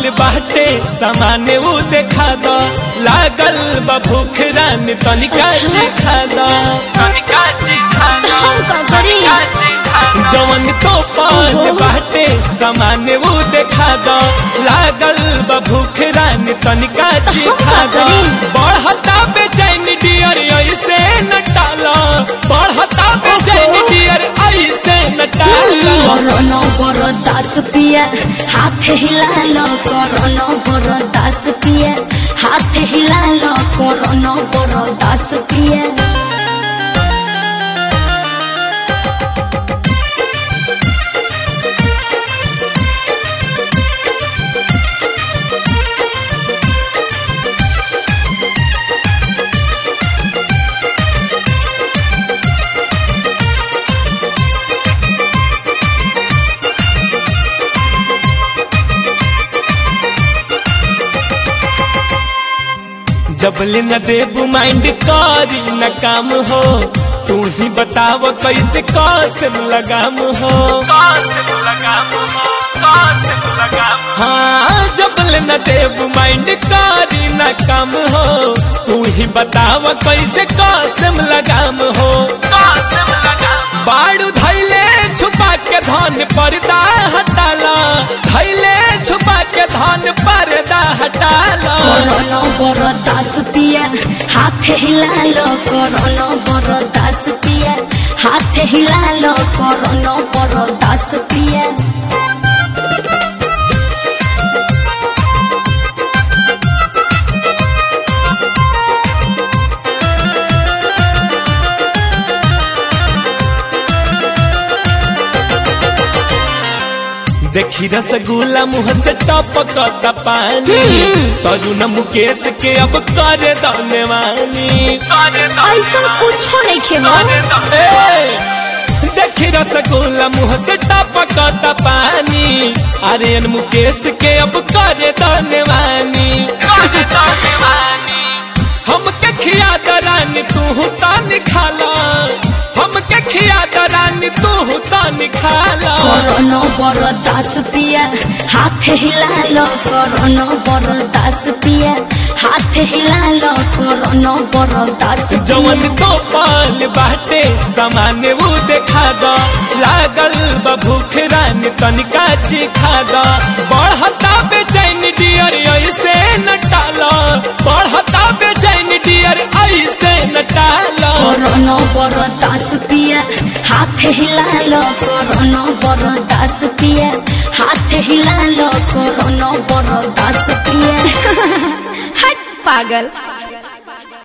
बाटे सामाने ऊ देखा द लागल बा भूख रान तनिका अच्छा। जी खा द तनिका जी खा द हम का करी? तनिका जी खा द। जवन तो पान ओहो। बाटे सामाने ऊ देखा द लागल बा भूख रान तनिका जी हम खा का द करी? बढ़ता बेचैन डियर ऐसे न टाला बढ़ता बेचैन ओहो। डियर ऐसे न टाला করোনা বড় দাস পিয়া হাতে হিলালো করোনা বড় দাস পিয়া হাতে হিলালো করোনা বড় দাস পিয়া जबले न देबू माइंड करी न काम हो तू ही बताव कैसे कसम लगाम हो कसम लगाम हो कसम लगाम हाँ जबले न देबू माइंड करी न काम हो तू ही बताव कैसे कसम लगाम हो कसम लगाम बाड़ू धैले छुपा के धन पर्दा हटाला धैले छुपा के धन पर्दा हटाला করোনা বড় দাস পিয়া হাতে হিলালো করোনা বড় দাস পিয়া হাতে হিলালো করোনা বড় দাস পিয়া देखी रसगुल्ला मुंह से टपकता पानी तरुण मुकेश के अब कर दनेवानी ऐसा कुछ नहीं खेलो देखी रसगुल्ला मुंह से टपकता पानी आर्यन मुकेश के अब कर दनेवानी हमके खिया दरानी तू तान खाला हमके खिया दरानी तू तान खाला করোনা বড় দাস পিয়া হাতে হিলালো করোনা বড় দাস পিয়া হাতে হিলালো করোনা বড় দাস जवन तो पाल बाटे सामान्य वो देखा द लागल बा भूख रान तनिका चिखा द बढ़ता बेचैन डियर ऐसे न टाला बढ़ता बेचैन डियर ऐसे न टाला করোনা বড় দাস পিয়া হাতে হিলালো করোনা বড় দাস পিয়া হাতে হিলালো করোনা বড় দাস পিয়া হট পাগল